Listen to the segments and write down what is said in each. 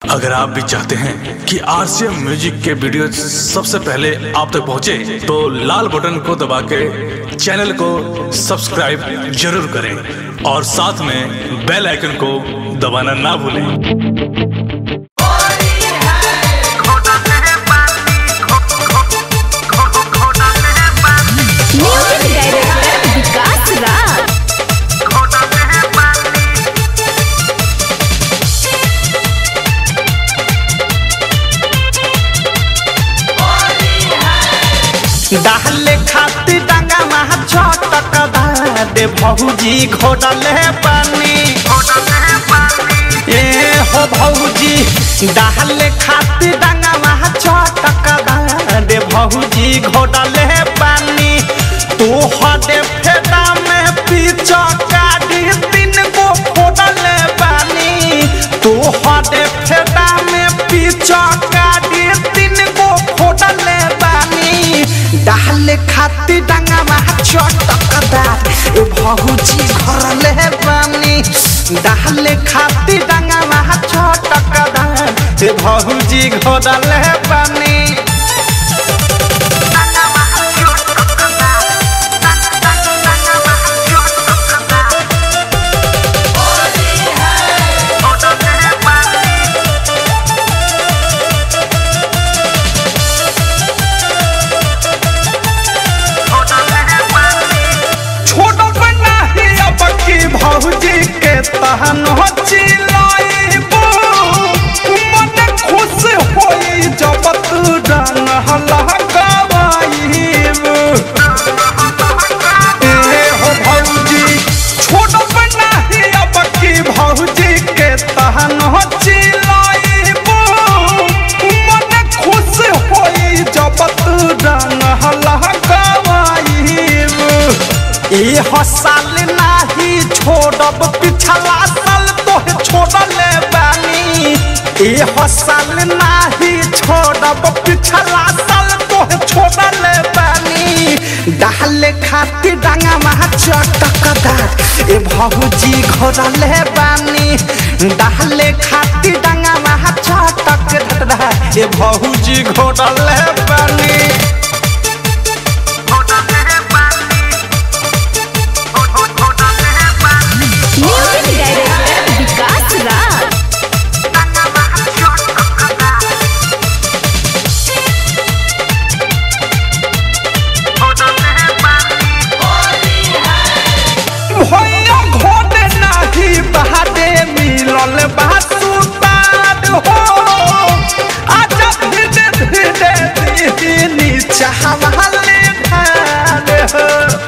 अगर आप भी चाहते हैं कि आरसीएम म्यूजिक के वीडियो सबसे पहले आप तक पहुंचे, तो लाल बटन को दबा के चैनल को सब्सक्राइब जरूर करें और साथ में बेल आइकन को दबाना ना भूलें म्यूजिक डायरेक्टर विकास राज डाले खाती डांगा महा छटक दे भौजी घोटले पानी ए हो भौजी डाले खाती डांगा महा छटक दे भौजी घोटले पानी तू हदे फेदा में पीछा काटी तीन गो फोड़ले पानी तू हदे फेदा में पीछा काटी तीन गो फोड़ले पानी डाले खाती डांगा महा चटकदार ए भौजी घरले पानी डाले खाती डांगा महा चटकदार ए भौजी घरले पानी छोड़ बना ही अब की भौजी के तहन हो चिलाइबो मन खुश होई जब तू रंग हलकावाइबो ए हो भौजी छोड़ बना ही अब की भौजी के तहन हो चिलाइबो मन खुश होई जब तू रंग हलकावाइबो ई हसाल नाही छोड़ब पिछला साल तोहे छोड़ले बानी ई हसाल नाही छोड़ब पिछला साल तोहे छोड़ले बानी डाले खातिर डांगा महा चटकदार ए भौजी घोड़ले बानी डाले खातिर डांगा महा चटकदार ए भौजी घोड़ले बानी म्यूजिक डायरेक्टर विकास राज भैया घोड़े नाही बहादे मिलल बासुतार हो आजा धीरे धीरे दीनी चाहवाले ढाल हो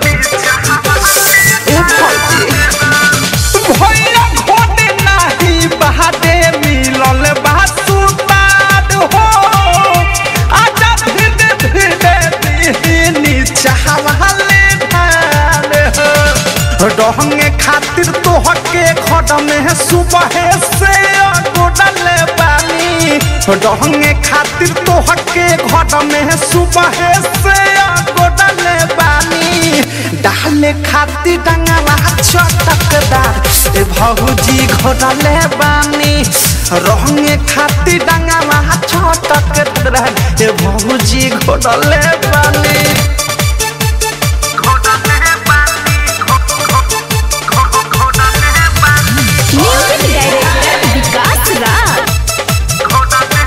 ए भौजी भैया घोड़े नाही बहादे मिलल बासुतार हो आजा धीरे धीरे दीनी चाहवाले ढाल हो रहंगे खातिर तोहके खड में सुबह से गोडले बानी रहंगे खातिर तोहके घड में सुबह से गोडले बानी डाले खातिर डंगला चटकदार ए भौजी घोडले बानी रहंगे खातिर डंगला चटकदार ए भौजी घोडले बानी म्यूजिक डायरेक्टर विकास राज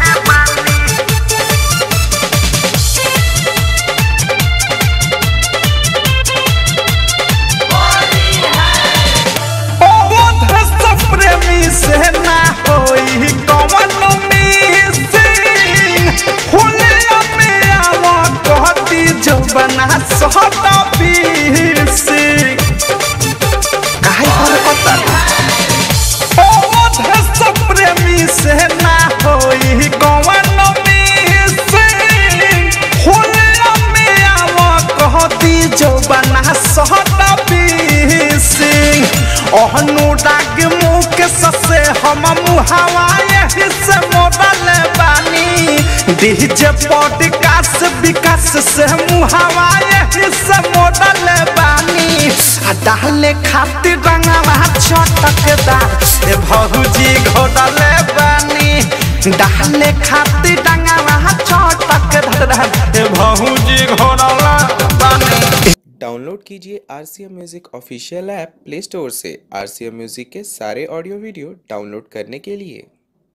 अवध सब प्रेमी से ना होई कवन मिसिंग हुलिया में आवा कहती जो बना सहता पीसी काहे पर पता अवध सब प्रेमी से ना होई कवन मिसिंग हुलिया में आवा कहती जो बना सहता पीसी अनुराग मुख ससे हम मुहावा यही से मोदल बानी डीजे पॉडकास्ट विकास से मुहावा यही से मोदल बानी आ डाले खातिर रंगवा चटकदार ए भौजी घोड़ले बानी डाले खाती डंगावा छोटक धर धर भौजी घोरला बानी डाउनलोड कीजिए R C M music official app play store से आर सी एम म्यूज़िक के सारे ऑडियो वीडियो डाउनलोड करने के लिए